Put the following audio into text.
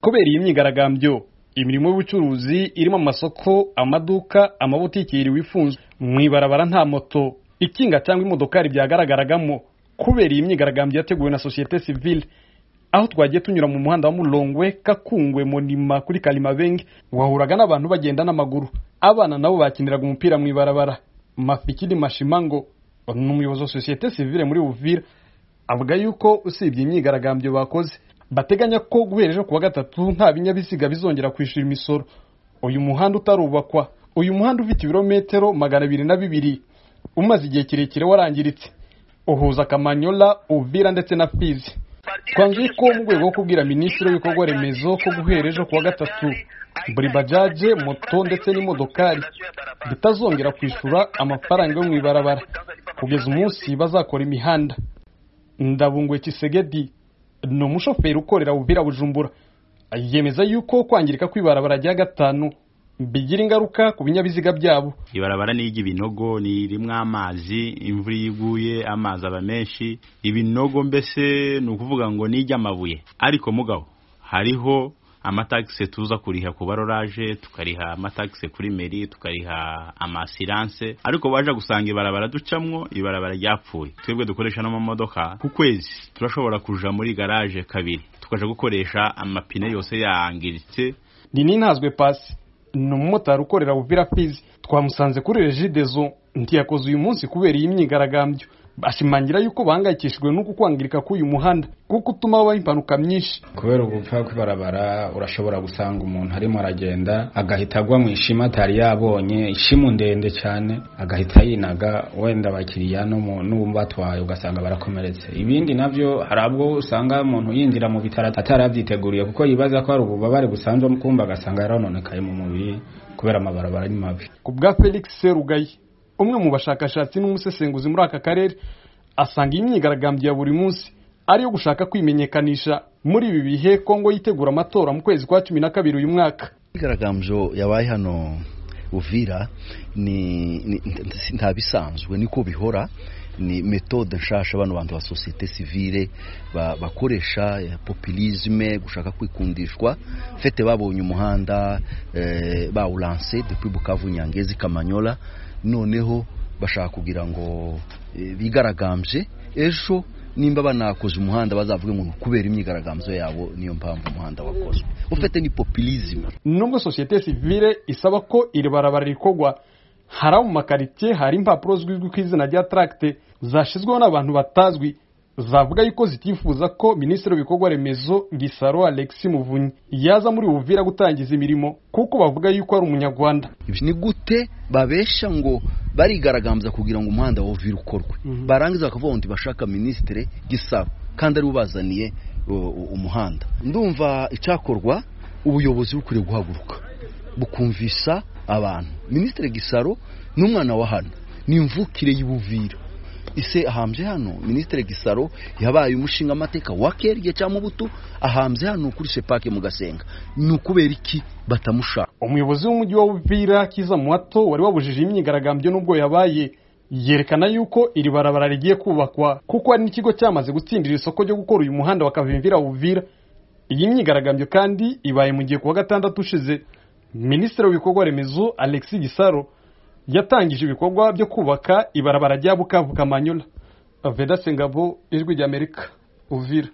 kubera iyi myigaragambyo imirimo y'ubucuruzi irimo amasoko amaduka amabutiki yiriwe ifunzwe mu ibarabara nta moto ikinga cyangwa imodokari byagaragaragamo kubera iyi myigaragambyo yateguwe na sosiyete sivile aho twagiye tunyura mu muhanda wa Murongwe Kakungwe Monima kuri Kalimabenge wahuraga n'abantu bagenda n'amaguru abana nabo bakiniraga umupira mu ibarabara Mafikiri Mashimango ni umuyobozi wa sosiyete sivile muri Uvira avuga yuko usibye imyigaragambyo bakoze bateganya ko guhera ejo kuwa gatatu nta binyabiziga bizongera kwishyura imisoro uyu muhanda utarubakwa uyu muhanda ufite ibirometero magana abiri na bibiri umaze igihe kirekire warangiritse uhuza Kamanyola Uvira ndetse na Fizi twanzuye ko mu rwego rwo kubwira minisitiri w'ibikorwa remezo ko guhera ejo kuwa gatatu buri bajaje moto ndetse n'imodokari bitazongera kwishyura amafaranga yo mu ibarabara kugeza umunsi bazakora imihanda ndabungwe kisegedi ni umushoferi ukorera ubira bujumbura yemeza yuko kwangirika kw'ibarabara rya gatanu bigira ingaruka ku binyabiziga byabo ibarabara ni iry'ibinogo ni rimwe amazi imvura iyo iguye amazi aba menshi ibinogo mbese ni ukuvuga ngo ni iry'amabuye ariko mugabo hariho amatagisi tuza kuriha ku barorage tukariha amatagisi kuri meri tukariha amasiranse ariko baje gusanga ibarabara ducamwo ibarabara ryapfuye twebwe dukoresha n'amamodoka ku kwezi turashobora kuja muri garaje kabiri tukaja gukoresha amapine yose yangiritse ni n'intazwe pasi ni umumotari ukorera buvira fizi twamusanze kuri rejidezo ntiyakoze uyu munsi kubera iyi myigaragambyo bashimangira yuko bahangayikishijwe n'uko kwangirika k'uyu muhanda kuko utuma habaho impanuka nyinshi kubera ubupfa kw'ibarabara urashobora gusanga umuntu arimo aragenda agahita agwa mu ishima atari yabonye ishimu ndende cyane agahita yinaga wenda abakiriya n'uwumbatwaye ugasanga barakomeretse ibindi nabyo hari abwo usanga umuntu yinjira mu bitaro atarabyiteguriye kuko yibaza ko hari ububabare busanzwe kumva agasanga yarononekaye mu mubiri kubera amabarabara ni mabi ku bwa felix serugayi umwe mu bashakashatsi n'umusesenguzi muri aka karere asanga iyi myigaragambyo ya buri munsi ari iyo gushaka kwimenyekanisha muri ibi bihe kongo yitegura amatora mu kwezi kwa cumi na kabiri uyu mwaka imyigaragambyo yabaye hano uvira nta bisanzwe niko bihora ni metode nshasha bano bantu ba sosiyete sivile bakoresha populisme gushaka kwikundishwa fete babonye umuhanda bawuranse depuis bukavu nyangezi kamanyola noneho bashaka kugira ngo bigaragambye ejo nimba banakoze umuhanda bazavuge ngo kubera imyigaragambyo yabo niyo mpamvu umuhanda wakozwe ufite ni populisme nubwo sosiyete sivile isaba ko iri barabara rikorwa hari abo mu makaritsiye hari impapuro zizwi ku izina rya taragite zashyizweho n'abantu batazwi zavuga yuko zitifuza ko minisitiri w'ibikorwa remezo gisaro alexi muvunyi yaza muri buvira gutangiza imirimo kuko bavuga yuko ari umunyarwanda ni gute babesha ngo barigaragambya kugira ngo umuhanda wa uvira ukorwe barangiza bakavuga ngo bashaka minisitiri gisaro kandi ari ubazaniye umuhanda ndumva icyakorwa ubuyobozi bukwiriye guhaguruka bukumvisa abantu minisitiri gisaro ni umwana wa hano ni imvukire y'ubuvira ise ahambye hano minisitiri gisaro yabaye umushinga amateka wa kerye cyangwa ubutu ahambye hano kuri sepake mu gasenga ni ukubera iki batamushaka umuyobozi w'umujyi wa buvira kiza muhato wari wabujije imyigaragambyo n'ubwo yabaye yerekana yuko iri barabara rigiye kubakwa kuko hari n'ikigo cyamaze gutsindira isoko ryo gukora uyu muhanda wa kavimvira buvira iyi myigaragambyo kandi ibaye mu gihe kuwa gatandatu ushize minisitiri w'ibikorwa remezo alexi gisaro yatangije ibikorwa byo kubaka ibarabara rya bukavu kamanyola veda sengabo ijwi ry'amerika uvira